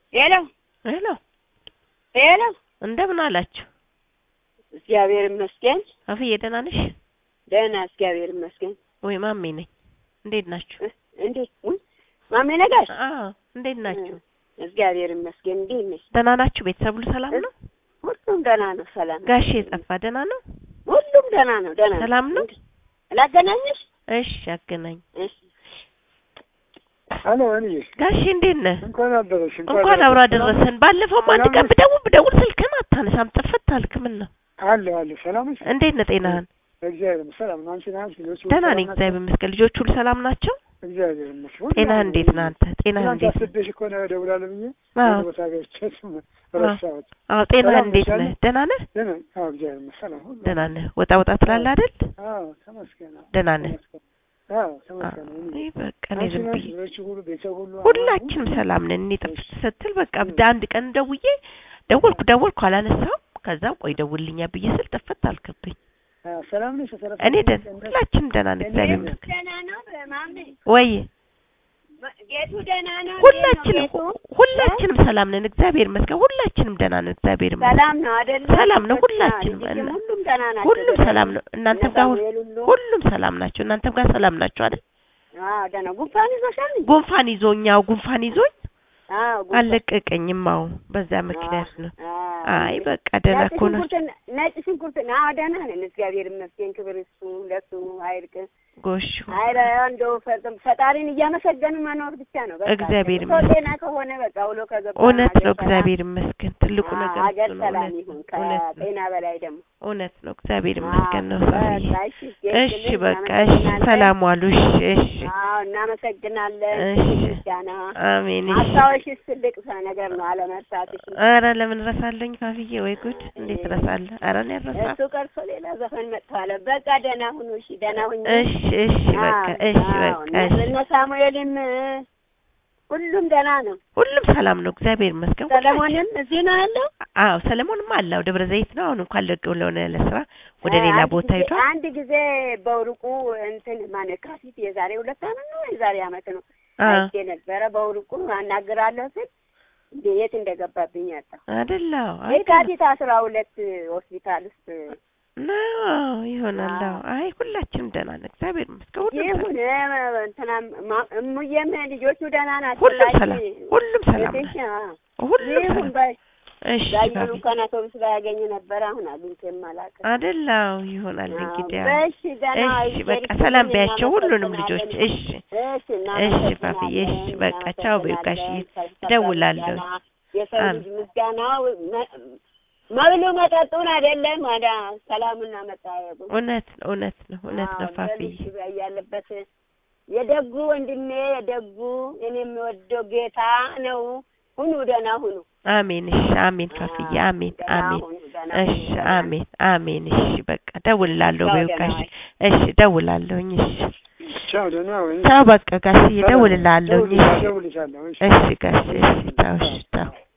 ሄሎ ሄሎ ሄሎ፣ እንደምን አላችሁ? እግዚአብሔር ይመስገን አፍዬ ደህና ነሽ? ደህና፣ እግዚአብሔር ይመስገን። ወይ ማሜ ነኝ። እንዴት ናችሁ? እ- እንዴት ውይ፣ ማሜ ነጋሽ፣ አዎ እንዴት ናችሁ? እግዚአብሔር ይመስገን። እንዴት ነሽ? ደህና ናችሁ? ቤተሰብ ሁሉ ሰላም ነው? ሁሉም ደህና ነው፣ ሰላም ነው። ጋሼ ጠፋ ደህና ነው? ሁሉም ደህና ነው፣ ደህና ነው። ሰላም ነው? ላገናኝሽ? እሺ አገናኝ። እሺ። አሎ እኔ ጋሼ እንዴት ነህ? እንኳን አደረሽ እንኳን አብሮ አደረሰን። ባለፈውም አንድ ቀን ብደውል ብደውል ስልክህን አታነሳም፣ ጥፍት አልክ። ምን ነው? አለሁ አለሁ ሰላም ነሽ እንዴት ነህ? ጤናህን? እግዚአብሔር ይመስገን ሰላም ነው አንቺ ናንቺ ልጆች ሁሉ ደህና ሰላም ነኝ ናቸው? እግዚአብሔር ይመስገን። ልጆች ሁሉ ሰላም ናቸው? እግዚአብሔር ይመስገን ሁሉ ጤናህ ሰላም ነው። እንዴት ነህ አንተ? ጤናህ ትናንት እንዴት ነው? አስቤሽ እኮ ነው እደውላለሁ ብዬ አዎ አንድ ቦታ ገብቼ ረሳሁት አዎ ጤናህ ሰላም እንዴት ነሽ ነህ? ደህና ነህ? ደህና አዎ እግዚአብሔር ይመስገን ሰላም ሁሉ ደህና ነህ? ወጣ ወጣ ትላለህ አይደል? አዎ ተመስገን አዎ ደህና ነህ? ተመስገን አዎ ተመስገን አዎ እኔ እኔ በቃ እኔ አንቺ ዝም ናንቺ ብዬ ልጆች ሁሉ ቤተሰብ ሁሉ ሁላችንም ሰላም ነን። እኔ ጥፍት ስትል በቃ ብዳ አንድ ቀን ደውዬ ደወልኩ ደወልኩ አላነሳም። ከዛ ቆይ ደውልኛ ብዬ ስል ጥፍት አልክብኝ። አዎ ሰላም ነሽ ተረፈ እኔ ደህና ሁላችንም ደህና ነን እግዚአብሔር እኔም ይመስገን። ደህና ነው ማሜ? ወይ ጌቱ ደህና ነው? ሁላችንም እንዴት ነው ጌቱ? ሁላችንም ሰላም ነን እግዚአብሔር ይመስገን። ሁላችንም ደህና ነን እግዚአብሔር ይመስገን። ሰላም ነው አይደለ? ሰላም ነው ሁላችንም። ልጅም እና- ሁሉም ደህና ናቸው። ሁሉም ሰላም ነው። እናንተም ጋር ሁሉ- ሳሙኤል ሁሉ ሁሉም ሰላም ናቸው። እናንተም ጋር ሰላም ናቸው አይደል? አዎ ደህና። ጉንፋን ይዞሻል? ጉንፋን ይዞኛው ጉንፋን ይዞኝ አዎ ጉንፋን አልለቀቀኝም። አዎ በዛ ምክንያት ነው። አዎ። አይ በቃ ደህና ነጭ እኮ ነው። ሽንኩርት ነጭ ሽንኩርት አዎ ደህና ነን እግዚአብሔር ይመስገን። ክብር እሱ ለሱ አይርቅ። ጎሽ አይረ እንደው ፈ- ፈጣሪን እያመሰገኑ መኖር ብቻ ነው። በቃ እግዚአብሔር ሰው ይመስገን። ጤና ከሆነ በቃ ውሎ ከገባ እውነት ሀገር ነው። ሰላም። እግዚአብሔር ይመስገን። ትልቁ አዎ፣ ነገር ሀገር እሱ ነው። ሰላም እውነት ይሁን ነው። እውነት ነው። ከጤና በላይ ደግሞ እውነት ነው። እግዚአብሔር ይመስገን ነው። አዎ፣ ሳብዬ በቃ እሺ፣ እሺ ጌትልን በቃ እሺ፣ እናመሰግናለን። ሰላም ዋሉ። እሺ እሺ፣ አዎ እናመሰግናለን። እሺ። ምስጋና አሜን። እሺ። ማስታወሽስ ትልቅ ነገር ነው አለመርሳትሽ። ኧረ ለምን ረሳለኝ ፋፍዬ? ወይ ጉድ! እንዴት ረሳለህ? ኧረ እኔ ረሳ። እሱ ቀርቶ ሌላ ዘፈን መጥቷል። በቃ ደህና ሁኑ። እሺ ደህና ሁኑ። እሺ እሺ፣ በቃ እሺ በቃ እሺ። እነ ሳሙኤልም ሁሉም ደህና ነው። ሁሉም ሰላም ነው። እግዚአብሔር ይመስገን። ሰለሞንም እዚህ ነው ያለው። አዎ ሰለሞንም አለው ደብረ ዘይት ነው። አሁን እንኳን ለቀው ለሆነ ለስራ ወደ ሌላ አንድ ቦታ ጊዜ- ሄዷል። አንድ ጊዜ በውርቁ እንትን ማን ካፊት የዛሬ ሁለት አመት ነው የዛሬ አመት ነው አ አይቼ ነበረ። በውርቁ አናግራለሁ ስል እንደ የት እንደገባብኝ ያጣሁ። አይደለው የካቲት አስራ ሁለት ሆስፒታል ውስጥ ነው ይሆናል። አዎ። አዎ። አይ ሁላችንም ደህና ነን። እግዚአብሔር ይመስገን። ሁሉም ይሁን ሰላም እንትና ማ- እሙዬም ልጆቹ ደህና ናቸው። ሁሉም ላኪ- ሰላም ሁሉም ሰላም እህትሽ፣ ነን። አዎ። ሁሉም ይሁን ሰላም በይ እሺ ዳየሩ ፋፊ እንኳን አውቶቡስ ላይ ያገኘ ነበረ። አሁን አግኝቼም አላውቅም። አይደለው ይሆናል እንግዲህ አዎ። በእሺ ደህና እሺ ይዘሪ በቃ ሰላም ክብሩን ቢያቸው ሁሉንም እናመሰግናለን። ልጆች። እሺ እሺ እሺ ፋፊዬ፣ እሺ በቃ ቻው በይው ጋሽዬ፣ እደውላለሁ። የሰው አሜን። ልጅ ምስጋናው መ- መብሉ መጠጡን አይደለም ወደ ሰላምና መጠያየቁ እውነት ነው እውነት ነው እውነት ነው ፋፊዬ። በልጅ ያለበት የደጉ ወንድሜ የደጉ እኔ የሚወደው ጌታ ነው። ሁኑ ደህና ሁኑ። አሜን እሺ አሜን ፋፊዬ አሜን ደህና አሜን ሁኑ፣ ደህና እሺ ሁኑ፣ ደህና አሜን አሜን እሺ በቃ ደውላለሁ ቻው፣ በይው ደህና ጋሽ ዋይ። እሺ ደውላለሁኝ እሺ ቻው ደህና ወይ ቻው በቃ ጋሽዬ ደውልላለሁኝ እሺ ደውልልሻለሁ እሺ እሺ ጋሽ እሺ ቻው እሺ ቻው